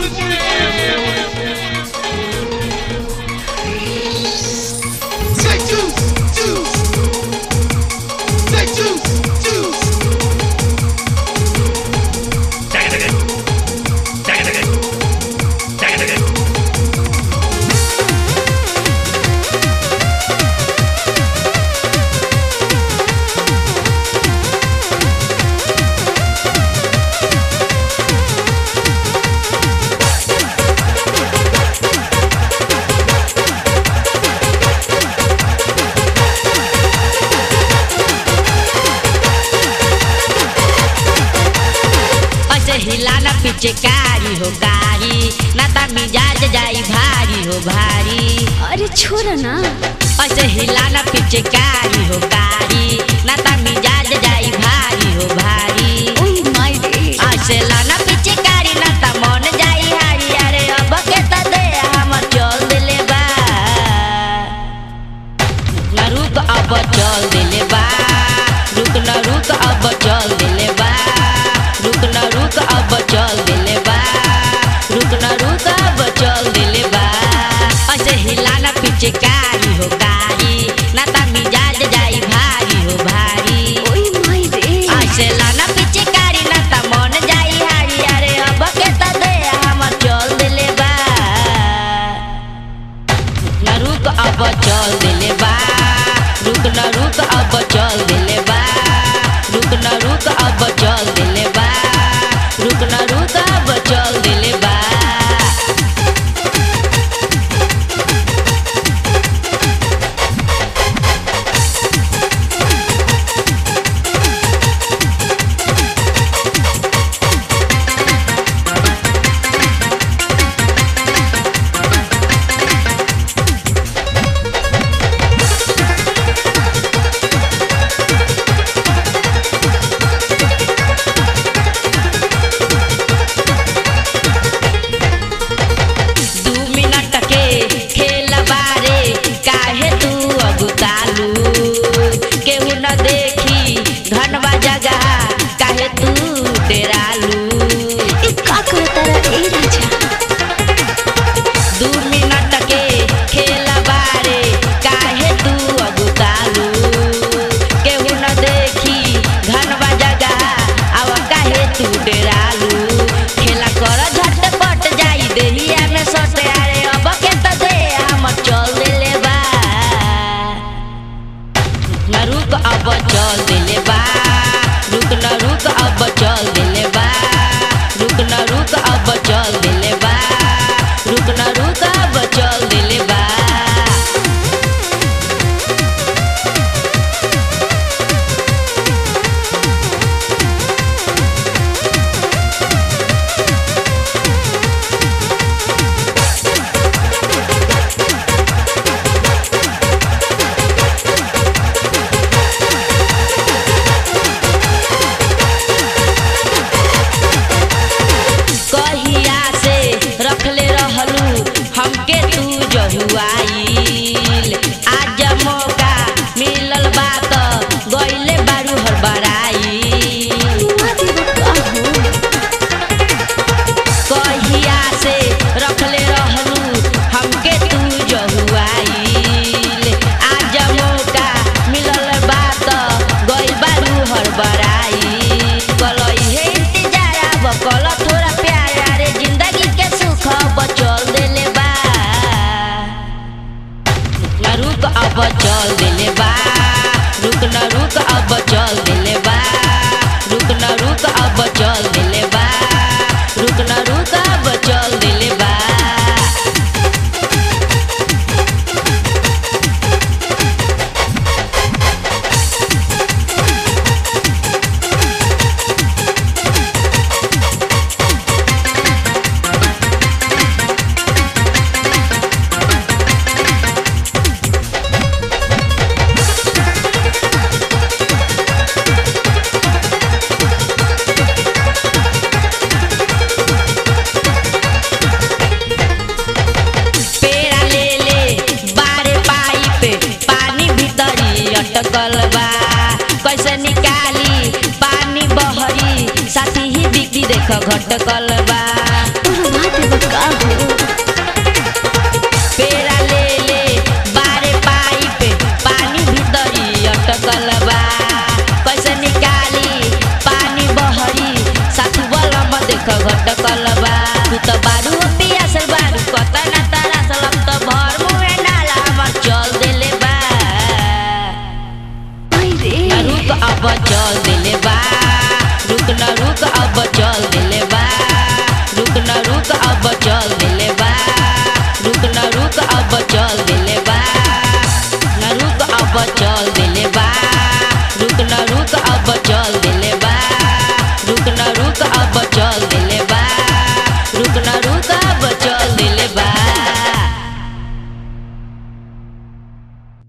Take two, two. Take two, two. ऐसे हिलाना पीछे कारी हो कारी ना ता मिजाज जाई भारी हो भारी अरे छोड़ ना ऐसे हिलाना पीछे कारी हो कारी ना ता मिजाज जाई भारी हो भारी ओए माय रे ऐसे लाना पीछे कारी ना ता मन जाई हारी अरे अब के त दे हम चल दिले बा ना रुक अब चल दिले बा रुक ना रुक अब चल दिले बा रुक ना रुक अब चल दिले बा रुक ना रुक अब चल दिले बा ऐसे हिलाना पीछे कारी हो कारी ना ता मिजाज जाई भारी हो भारी ओए माय रे ऐसे लाना पीछे कारी ना ता मन जाई हारी अरे अब के त दे हम चल दिले बा ना रुक अब चल दिले बा रुक ना रुक अब चल दिले बा रुक ना रुक अब चल दिले बा रुक ना रुक अब चल दिले बा दू मिनट के खेल बारे काहे तू अगुतालू केहू न देखी घनवा जगह काहे तू डेरालू ए का करता रे ए राजा दू मिनट के खेल बारे काहे तू अगुतालू केहू न देखी घनवा जगह अब काहे तू डेरालू खेला कर झटपट जाई देहिया में सटे अरे अब के त दे हम चल देले बा न रुक अब चल देले बा रुक न रुक अब चल देले बा रुक न रुक अब चल देले बा रुक न रुक अब चल देले बा कहिया से रखले रहलू हमके तू जहुआईल आज मौका मिलल बा त गइले बारू हड़बड़ाई हुआ देव का हो कहिया से रखले रहलू हमके तू जहुआईल आज मौका मिलल बा त गइल बारू हड़बड़ाई कलई हे इंतजार अब कल थोड़ा प्यार अरे जिंदगी के सुख बचल देले बा न रुक अब चल देले बा रुक न रुक अब चल देले बा रुक न रुक अब चल देले बा रुक न रुक अब चल देले बा पेड़ा ले ले बारे पाइप पानी भीतरी अटकल बा कैसे निकाली पानी बहरी साथी ही बिक्री देख घटकल बा और हुआ देव देख घट